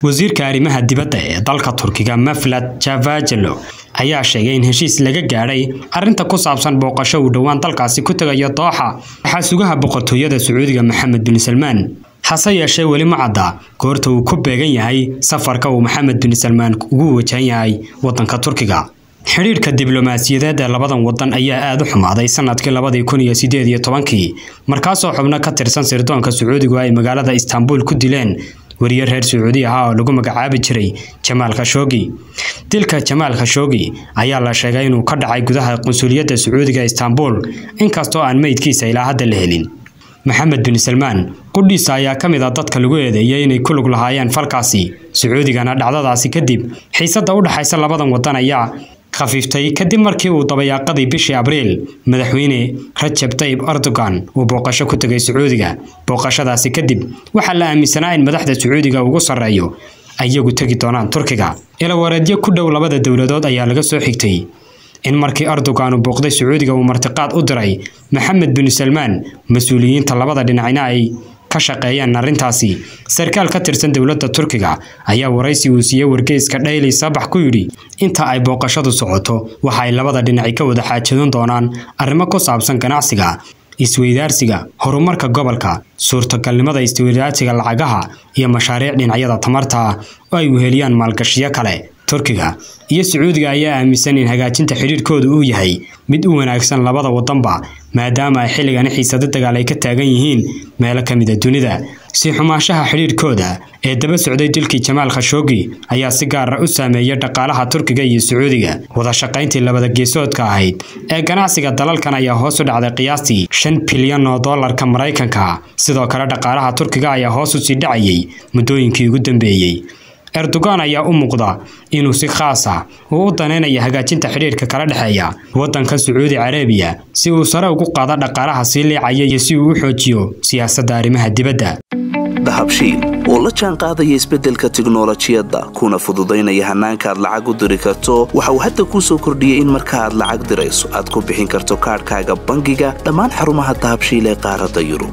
wasiirka arrimaha dibadda ee dalka turkiga maflad javajelo ayaa sheegay in heshiis laga gaadhay arrinta ku saabsan booqasho uu dhowaan dalkaasi ku tegayo dooxa waxaa sugaha boqortooyada sacuudiga maxamed bin salmaan hase yeeshee weli ma cadda goorta uu ku beegan yahay safarka uu maxamed bin salmaan ugu wajahan yahay waddanka turkiga xidhiidhka diblomaasiyadeed ee labadan wadan ayaa aada u xumaaday sanadkii labadii kun iyo sideed iyo tobankii markaasoo xubno ka tirsan sirdoonka sacuudigu ay magaalada istaanbul ku dileen wariye reer sacuudi ahaa oo lagu magacaabi jiray jamaal khashoogi dilka jamaal khashoogi ayaa la sheegay inuu ka dhacay gudaha qunsuliyadda sacuudiga istaanbul inkastoo aan meydkiisa ilaa hadda la helin maxamed bin salmaan qudhiisa ayaa ka mid a dadka lagu eedeeyay inay ku lug lahaayeen falkaasi sacuudigana dhacdadaasi kadib xiisadda u dhexaysa labadan wadan ayaa khafiiftay kadib markii uu dabayaaqadii bishii abriil madaxweyne rajab tayib erdogan uu booqasho ku tegay sacuudiga booqashadaasi kadib waxaa la aaminsanaa in madaxda sacuudiga ugu sarreeyo ayagu tegi doonaan turkiga ilawareedyo ku dhow labada dowladood ayaa laga soo xigtay in markii erdogan uu booqday sacuudiga uu martiqaad u diray maxamed bin salmaan mas-uuliyiinta labada dhinacna ay ka shaqeeyeen arrintaasi sarkaal ka tirsan dowladda turkiga ayaa waraysi uu siiyey wargeyska dhayli sabax ku yidhi inta ay booqashadu socoto waxa ay labada dhinaci ka wada xaajadan doonaan arrimo ku saabsan ganacsiga isweydaarsiga horumarka gobolka suurtagalnimada isweydaarsiga lacagaha iyo mashaariic dhinacyada tamarta oo ay weheliyaan maalgashiyo kale turkiga iyo sacuudiga ayaa aaminsan in hagaajinta xidhiidhkooda uu yahay mid u wanaagsan labada wadanba maadaama ay xilligani xiisado dagaal ay ka taagan yihiin meelo ka mid a dunida sii xumaanshaha xidhiidhkooda ee daba socday dilkii jamaal khashoogi ayaa si gaara u saameeyay dhaqaalaha turkiga iyo sacuudiga wada shaqayntii labada geesoodka ahayd ee ganacsiga dalalkan ayaa hoos u dhacday qiyaastii shan bilyan oo doolarka maraykanka sidoo kale dhaqaalaha turkiga ayaa hoos u sii dhacayay muddooyinkii ugu dambeeyey erdogan ayaa u muuqda inuu si khaas ah uu u danaynayo hagaajinta xidhiidhka kala dhexeeya waddanka sacuudi carabiya si uu sare ugu qaado dhaqaalaha sii liicaya iyo si uu u xoojiyo siyaasadda arrimaha dibadda dahabshiil oo la jaan qaadaya isbeddelka tiknolojiyadda kuna fududaynaya hannaanka aad lacag u diri karto waxa uu hadda kuu soo kordhiyey in marka aad lacag dirayso aad ku bixin karto kaadhkaaga bangiga dhammaan xarumaha dahabshiil ee qaaradda yurub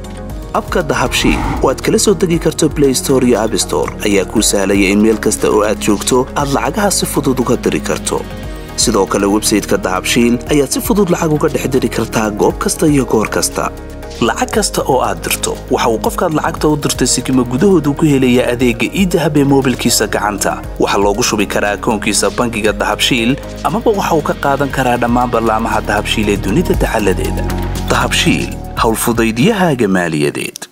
abka dahabshiil oo aad kala soo degi karto blay store iyo abstore ayaa kuu sahlaya in meel kasta oo aad joogto aad lacagaha si fudud uga diri karto sidoo kale websayteka dahabshiil ayaad si fudud lacag uga dhex diri kartaa goob kasta iyo goor kasta lacag kasta oo aad dirto waxa uu qofkaad lacagta u dirtay sikima gudahoodu ku helayaa adeegga iidahab ee moobilkiisa gacanta waxaa loogu shubi karaa akoonkiisa bangiga dahabshiil amaba waxa uu ka qaadan karaa dhammaan ballaamaha dahabshiil ee dunida dacaladeeda dahabshiil howlfudaydyahaaga maaliyadeed